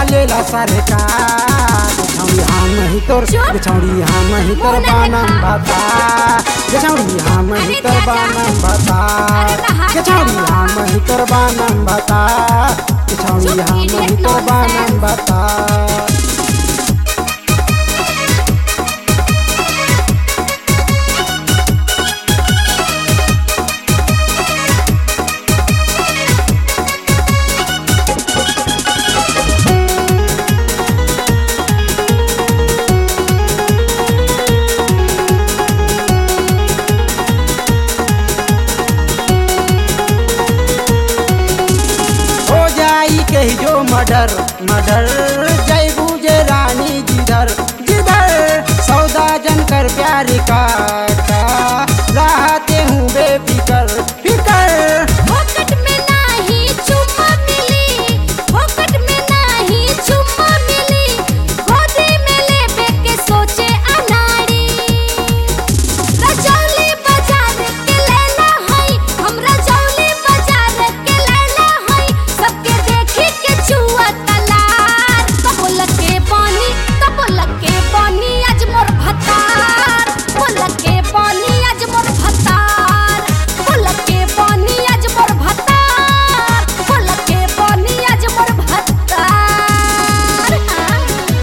चलेला सरकार छौड़ी हम ही तोर चुप। छौड़ी हम ही तोर मुंह ना बानम देखा। बता छौड़ी हम ही अरे तोर चाचा। बानम बता अरे नहा के छौड़ी आवा। हम ही तोर बानम बता छौड़ी चुप, हम ही idiot तोर बानम nonsense। बता हो जाई कही जो मर्डर मर्डर जय बुझे रानी जिधर जिधर सौदा जन कर प्यार का का, रहते हूँ बेफिकर फिकर फोकट में नाही चुम्मा मिली फोकट में नाही चुम्मा मिली गोदी में लेबे के सोचे अनाड़ी रजौली बाजार के लेना हई हमरा जौली बाजार के लेना हई सबके देखी के चुआ तलार कबोल के पानी कबोल के पानी आज मोर भतार बोल के पानी आज मोर भतार बोल के पानी आज मोर भतार बोल के पानी आज मोर भतार हाँ।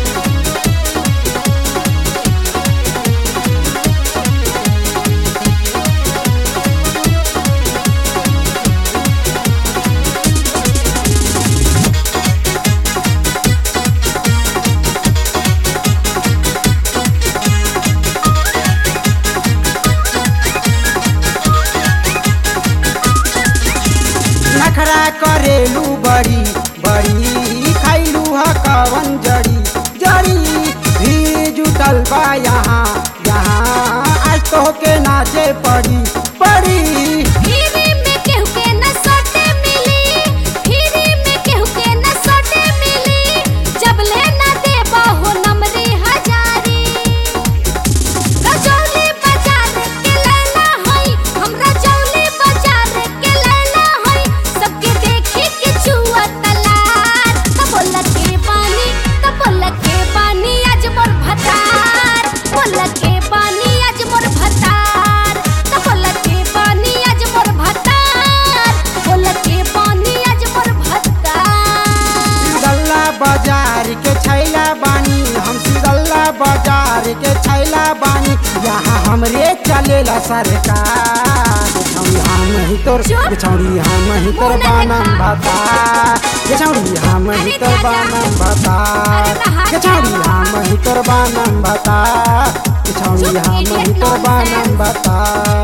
नखरा करेलू बड़ी बड़ी खैलू ह कवन जड़ी जड़ी भी जुटल बा यहाँ यहाँ आज तो के नाचे पड़ी पड़ी फ्री में केहू के न सोटे मिली फ्री में केहू के न सोटे मिली जब ले न देबा हो नमरी हजारी रजौली बाजार के लेना हई हमरा जौली बाजार के लेना हई सबके देखी के चुआ तलार कबोल के पानी कबोल के पानी आज मोर भतार बोल के पानी आज मोर भतार कबोल के पानी आज मोर भतार बोल के पानी आज मोर भतार गल्ला बाजार के छैला बानी हम सिगल्ला बाजार के छैला बानी यहाँ हमरे चलेला सरकार छौड़ी हम ही तोर चुप। छौड़ी हम ही तोर मुंह ना बानम देखा। बता छौड़ी हम ही अरे तोर चाचा। बानम बता अरे नहा के छौड़ी आवा। हम ही तोर बानम बता छौड़ी चुप, हम ही idiot तोर बानम nonsense। बता